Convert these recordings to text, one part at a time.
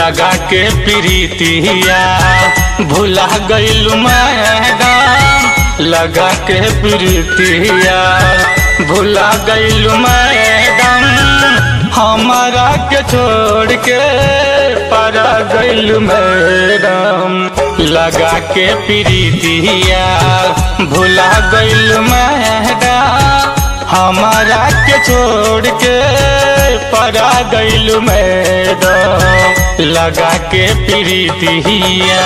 लगा के प्रीतिया भुला गईल मैडम लगा के प्रीतिया भुला गईल मैडम हमारा के छोड़ के परा गईल मैडम लगा के प्रीतिया भुला गईल मैडम हमारा के छोड़ के परा गईल मैडम लगा के प्रीतिया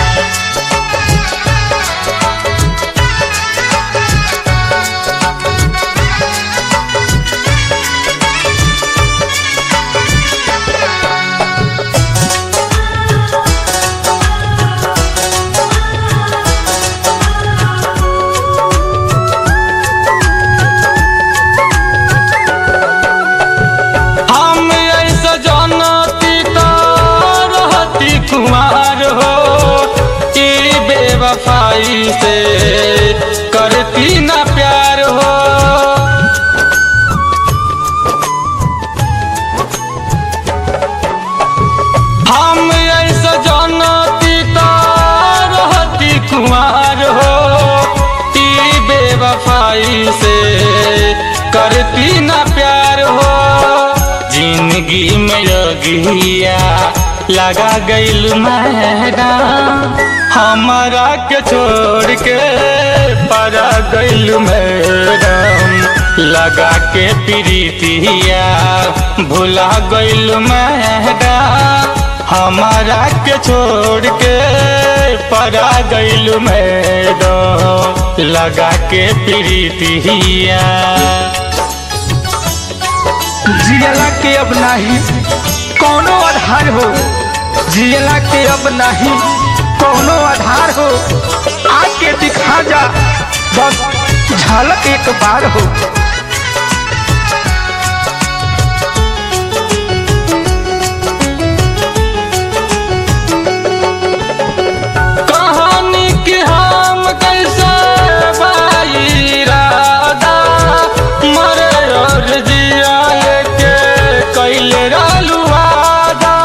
हम ऐसा जानती तो रहती कुमार हो कि बेवफाई से करती ना प्यार हो हम ऐसा जानती तो रहती कुमार हो कि बेवफाई से करती ना प्यार हो जिंदगी में योगिया लगा गईल मैडम हमारा के छोड़ के परा गईल मैडम लगा के प्रीतिया भुला गईल मैडम हमारा के छोड़ के परा गईल मैडम लगा के प्रीतिया जियला के अब नाही कौनो आधार हो जियला के अब नाही कौनो आधार हो आके दिखा जा बस झलक एक बार हो कहानी की हम कैसे भाई राधा मरे और जिया के कैले रालू वादा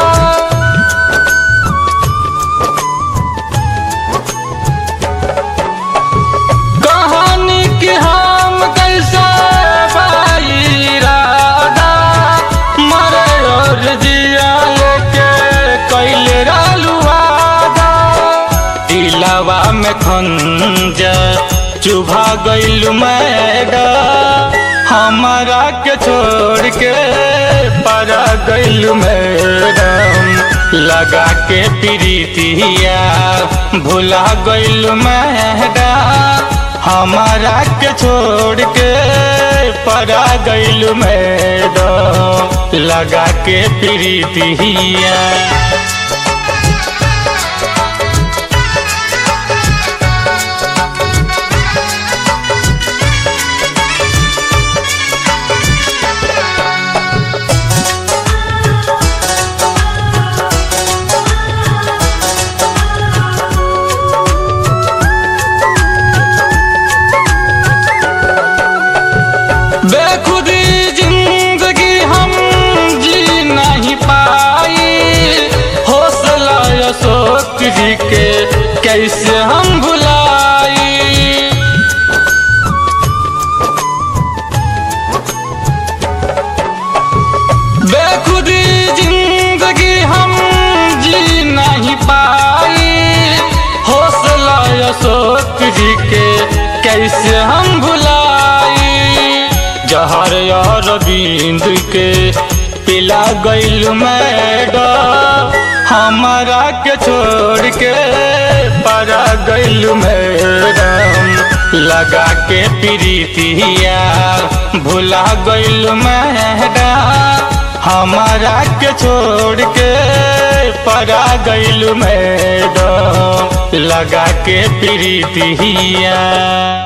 कहानी की हम कैसे भाई राधा मरे और जिया के कैले रालू वादा दिलावा में खंजा चुभा गईल मैडम हमारा के छोड़ के परा गईल मैडम लगा के प्रीतिया भुला गईल मैडम हमारा के छोड़ के परा गईल मैडम लगा के प्रीतिया बेखुदी जिंदगी हम जी नहीं पाई हौसला अशोक जी के कैसे हम भुलाई बेखुदी जिंदगी हम जी नहीं पाई हौसला अशोक जी के कैसे हम भुलाई जहर और बिंद के पिला गईल मैडम हमारा के छोड़ के परा गईल मैडम लगा के प्रीतिया भुला गईल मैडम हमारा के छोड़ के परा गईल मैडम लगा के प्रीतिया